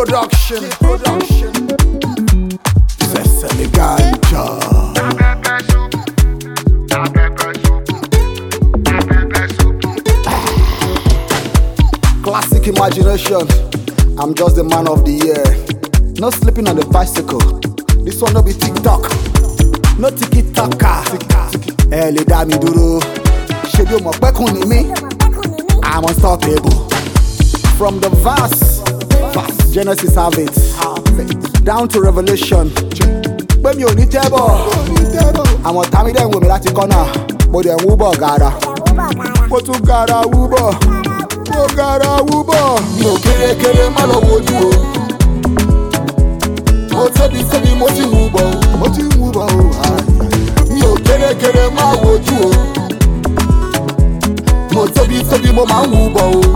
production. production. Sesame Ganja. Classic imagination. I'm just the man of the year. No sleeping on the bicycle. This one no be TikTok. No tiki taka. Ẹ lè dá mi dúró. Ṣé bí o mọ̀ pẹ́kùn ni mí? I'm unstoppable. From the verse, verse Genesis have it. Down to Revelation. Pé mi ò ní tẹ́bọ̀. Àwọn tàmí dẹ̀ ń wò mí láti kọ́nà. Mo dẹ̀ ń wúbọ̀ gàrà. Mo tún gàrà wúbọ̀. Mo gàrà wúbọ̀. Mi ò kérékéré má lọ wojú o. Mo tóbi tóbi mo ti wúbọ̀ o. Mo ti wúbọ̀ o. Mi ò kérékéré má wojú o. Mo tóbi tóbi mo máa ń wúbọ̀ o.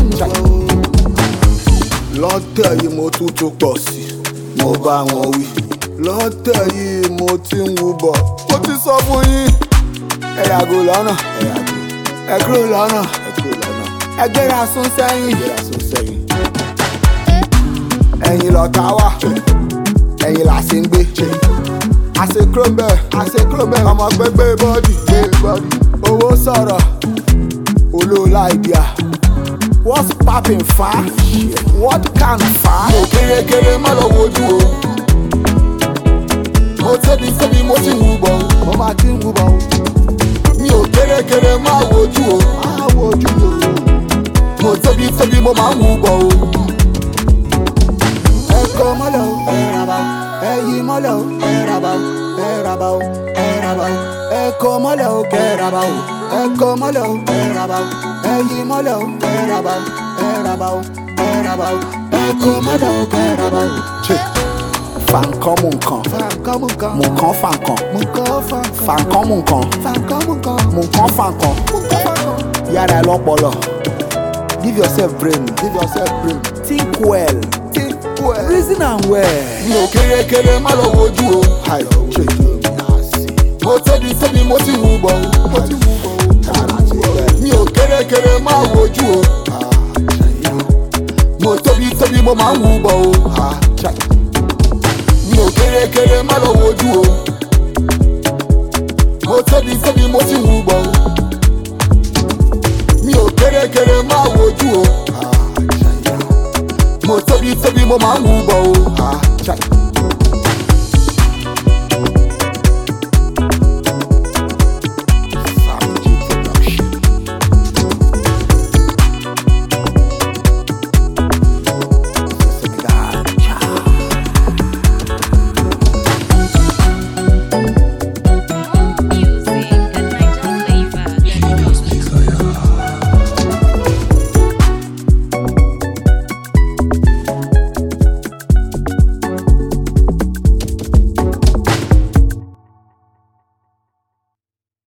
Lọ́tẹ̀ yìí mo tún tún pọ̀ sí i, mo bá wọn wí. Lọ́tẹ̀ yìí mo ti ń wúbọ̀. Mo ti sọ fún yín. Ẹ yàgò lọ́nà. Ẹ yàgò. Ẹ kúrò lọ́nà. Ẹ kúrò lọ́nà. Ẹ gbéra sún sẹ́yìn. Gbéra sún sẹ́yìn. Ẹ̀yin lọ̀tá wà. Ẹ̀yin là sí ń gbé. Àṣe kúrò ń bẹ̀. Àṣe kúrò ń bẹ̀. Ọmọ gbẹgbẹ bọ́dì. Gbé bọ́dì. Owó sọ̀rọ̀. Olóòlà ìdíà. What's popping fa? What can fa? Mo kérékéré má lọ wojú o. Mo tóbi tóbi mo ti ń wúbọ̀ o. Mo máa ti ń wúbọ̀ o. Mi ò kérékéré má wojú o. Má wojú o. Mo tóbi tóbi mo máa ń wúbọ̀ o. Ẹ kọ́ mọ́lẹ̀ o. Ẹ raba o. Ẹ yí mọ́lẹ̀ o. Ẹ raba o. Ẹ raba o. Ẹ raba o. Ẹ kọ́ mọ́lẹ̀ o. Kẹ́ raba o. Ẹ kọ́ mọ́lẹ̀ o. Ẹ raba o. Ẹ yí mọ́lẹ̀ o. Ẹ raba o. Ẹ raba o. Ẹ raba o. Ẹ kọ́ mọ́lẹ̀ o. Kẹ́ raba o. Fàǹkan mú nǹkan. Fàǹkan mú nǹkan. Mú nǹkan fàǹkan. Mú nǹkan fàǹkan. Fàǹkan mú nǹkan. Fàǹkan mú nǹkan. Mú nǹkan fàǹkan. Mú nǹkan fàǹkan. Yára ẹ lọ́pọlọ. Give yourself brain. Give yourself brain. Think well. Think well. Reason am well. Mi ò kérékéré má lọ wojú o. Mo tóbi tóbi mo ti wúbọ̀ o. Mo ti wúbọ̀ o. Mi ò kérékéré má wojú o. Mo tóbi tóbi mo máa ń wúbọ̀ o. Mi ò kérékéré má lọ wojú o. Mo tóbi tóbi mo ti wúbọ̀ o. Mi ò kérékéré má wojú o. Mo tóbi tóbi mo máa ń wúbọ̀ o.